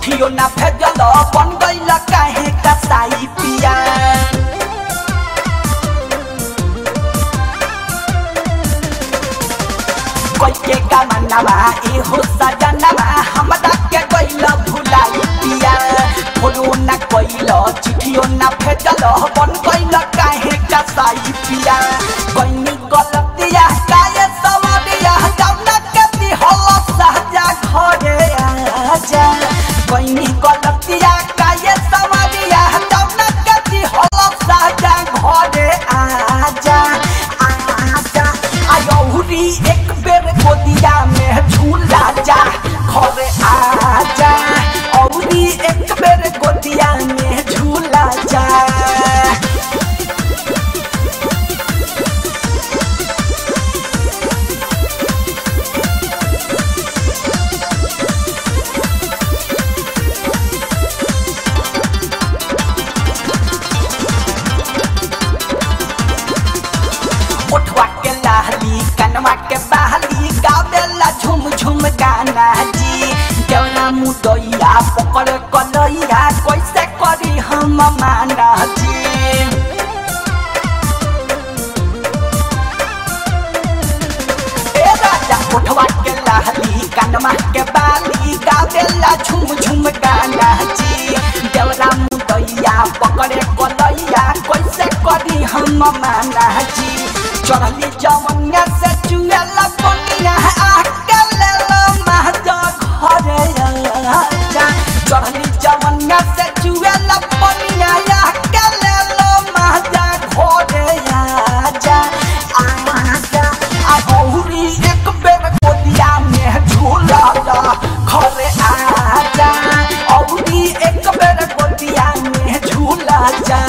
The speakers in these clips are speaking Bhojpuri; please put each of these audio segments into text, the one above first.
चिट्ठियो ना भेजल बन गइल काहे कसाई पिया कोई के कामनावा ए हो सजनवा हमरा के गइल भुलाई पिया फोनो ना कइल चिट्ठियो ना भेजल बन गइल काहे कसाई पिया कइनी गलतिया काहे सवरिया जौना के दिहल सहजा घरे आजा कइनी गलतिया काहे सवरिया जौना के दिहल सहजा घरे आजा आजा आयौरी एक बेर गोदिया में झूला जा घरे आजा औरी एक बेर गोदिया में झूला जा उठवा के लाहली कनवा के बहली गावेला झुम झुम गाना जी देवना मुदैया पकड़ कलैया कैसे करी हम माना जी ए राजा उठवा के लाहली कनवा के बाली गावेला झुम झुम गाना जी देवरा मुदैया पकड़े कलैया कैसे करी हम माना जी चढ़ली जवनिया से चुएला बनिया आके लेला महजा घरे आजा चढ़ली जवनिया से चुएला बनिया आके लेला महजा घरे आजा आजा आ औरी एक बेर गोदिया में झूला जा घरे आजा औरी एक बेर गोदिया में झूला जा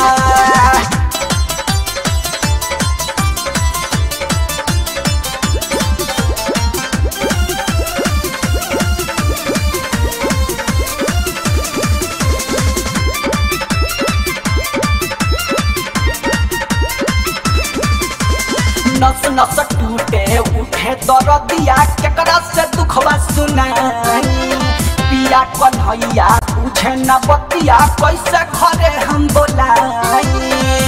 नस नस टूटे उठे दरदिया केकरा से दुखवा सुनाई पिया कन्हैया पूछे न बतिया कैसे घरे हम बोलाई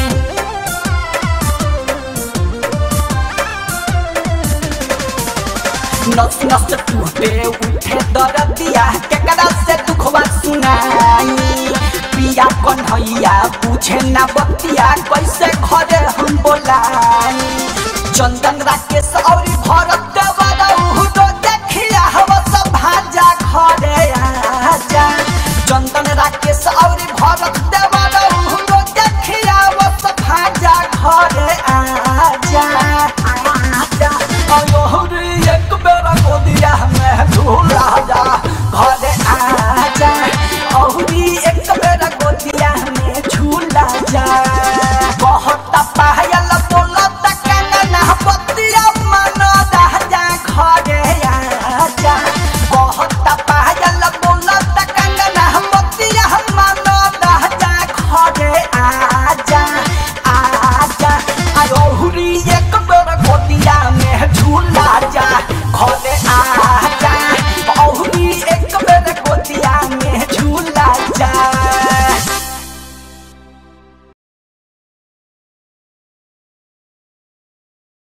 नस नस टूटे उठे दरदिया केकरा से दुखवा सुनाई पिया कन्हैया पूछे न बतिया कैसे घरे हम बोलाई चंदन राकेश और भरत देवरऊ तो देखिया हम सब भाजा घरे आजा चंदन राकेश और भरत